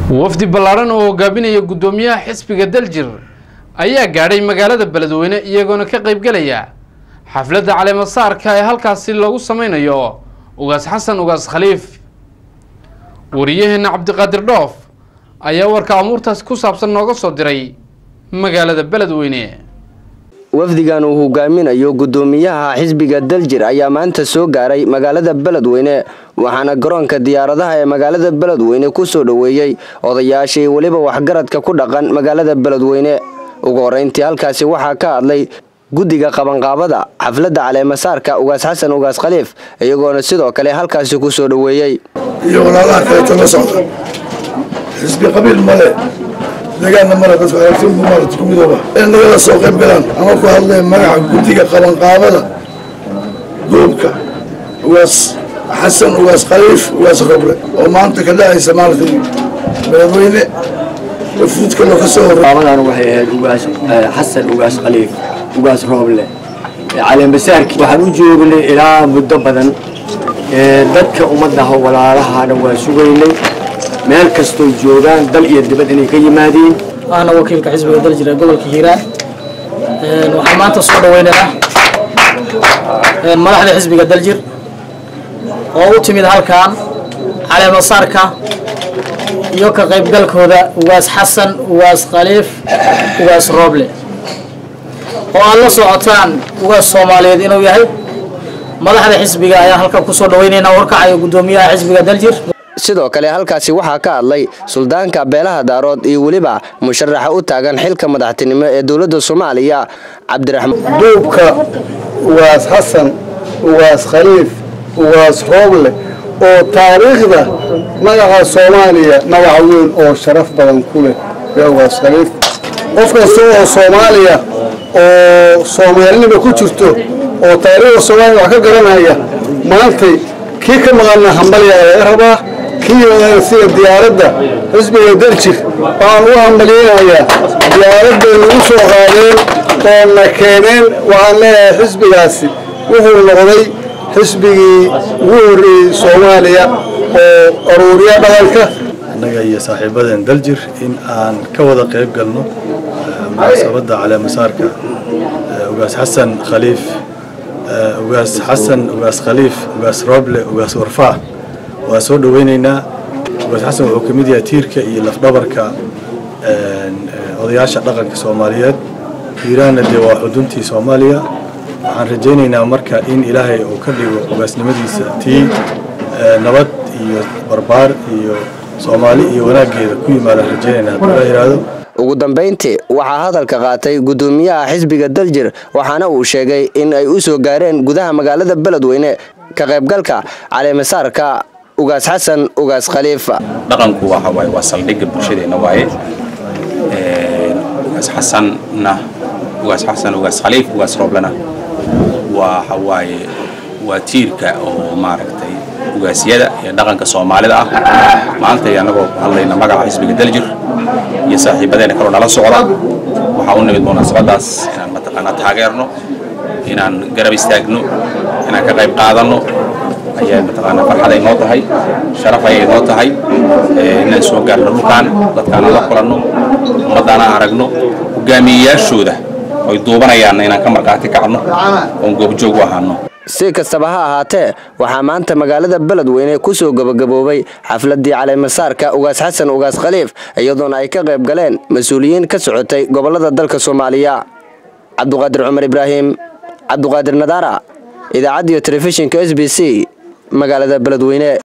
wafdi ballaaran oo hogaaminaya guddoomiyaha xisbiga daljir ayaa gaadhay magaalada beledweyne iyagoona ka qaybgelaya xafladda caleemasaarka ee halkaasi loogu sameynayo ugaas xasan ugaas khaliif wariyaheena cabdiqaadir dhoof ayaa warka amuurtaas ku saabsan nooga soo diray magaalada beledweyne wafdigan uu hogaaminayo guddoomiyaha xisbiga daljir ayaa maanta soo gaaray magaalada beledweyne waxaana garoonka diyaaradaha ee magaalada beledweyne ku soo dhoweeyey odayaashii weliba waxgaradka ku dhaqan magaalada beledweyne ugu horeyntii halkaasi waxaa ka hadlay guddiga qabanqaabada xafladda caleemasaarka ugaas xasan ugaas khaliif iyagoona sidoo kale halkaasi ku soo dhoweeyey iyo walaalaha kaleeto la socda xisbi qabiil male deegaanna male dadku aragtida maarata ku midooba in nagala soo qayb galaan ama ku hadlee magaca guddiga qabanqaabada goobka ugaas xasan ugaas khaliif ugaas roble oo maanta ka dhacaysa maaragtay beledweyne wafuudka loo ka soo horey qaabadan waxay ahayd ugaas xasan ugaas khaliif ugaas rooble caleemasaarki waxaan u joognay ilaa muddo badan dadka ummadaha walaalahana waa sugaynay meel kastoo joogaan dal iyo dibad inay ka yimaadiin waana wakiilka xisbiga daljir ee gobolka hiiraan waxaan maanta soo dhaweynaynaa madaxda xisbiga daljir oo u timid halkan caleemasaarka iyo ka qaybgalkooda ugaas xasan ugaas khaliif ugaas rooble oo aad la socotaan ugaas soomaaliyeed inuu yahay madaxda xisbiga ayaa halkan kusoo dhaweynaynaa warkacayo guddoomiyaha xisbiga daljir sidoo kale halkaasi waxaa ka hadlay suldaanka beelaha daarood iyo weliba musharaxa u taagan xilka madaxtinimo ee dowladda soomaaliya cabdiraxmaan duubka ugaas xasan ugaas khaliif ugaas rooble oo taariikhda magaca soomaaliya magaca weyn oo sharaf badan ku leh ee ugaas khaliif qof kasta oo soomaaliya oo soomaalinima ku jirto oo taariikhda soomaaliya wax ka garanaya maantay kii ka maqanna hambalya laga rabaa kii yimaadana sida diyaaradda xisbiga daljir waxaan u hambalyeynayaa diyaaradday nagu soo qaadeen oo na keeneen waxaan leeyahay xisbigaasi wuxuu noqday xisbigii ugu horreeyey soomaaliya oo aruuriya dhaqanka annaga iyo saaxiibadan daljir in aan ka wada qayb galno munaasabadda caleemasaarka ugaas xasan khaliif ugaas xasan ugaas khaliif ugaas rooble ugaas warfaa waa soo dhaweynaynaa ugaas xasan wuxuu ka mid yahay tiirka iyo lafdhabarka odayaasha dhaqanka soomaaliyeed hiiraanna dee waa xuduntii soomaaliya waxaan rajaynaynaa marka in ilaahay uu ka dhigo ugaasnimadiisa tii nabad iyo barbaar iyo soomaali iyo wanaaggeeda ku yimaadaan rajaynaynaa hadduu la yidhaahdo ugu dambayntii waxaa hadalka qaatay guddoomiyaha xisbiga daljir waxaana uu sheegay in ay u soo gaareen gudaha magaalada beledweyne ka qaybgalka caleemasaarka ugaas xasan ugaas khaliif dhaqanku waxa waaye waa saldhigga bulshadeenna waaye ugaas xasanna ugaas xasan ugaas khaliif ugaas rooblena waxa waaye waa tiirka oo maaragtay ugaasyada ee dhaqanka soomaalida ah maanta annagoo ku hadlayna magaca xisbiga daljir iyo saaxiibadeena kaloo nala socda waxaa u nimid munaasabadaas inaan mataqaanaa taageerno inaan garab istaagno inaan ka qayb qaadanno ayaa mataqaanaa farxaday noo tahay sharaf ayay noo tahay inaan soo gaarno dhulkaan dadkaana la kulanno ummaddaana aragno hogaamiyeyaashooda oy duubanayaan inaan ka markhaati kacno oon goobjoog u ahaano si kastaba ha ahaatee waxaa maanta magaalada beledweyne ku soo gabagaboobay xafladii caleemasaarka ugaas xasan ugaas khaliif iyadoona ay ka qayb galeen mas-uuliyiin ka socotay gobolada dalka soomaaliya cabduqaadir cumar ibraahim cabduqaadir nadaara idaacaddiyo telefishinka s b c magaalada beledweyne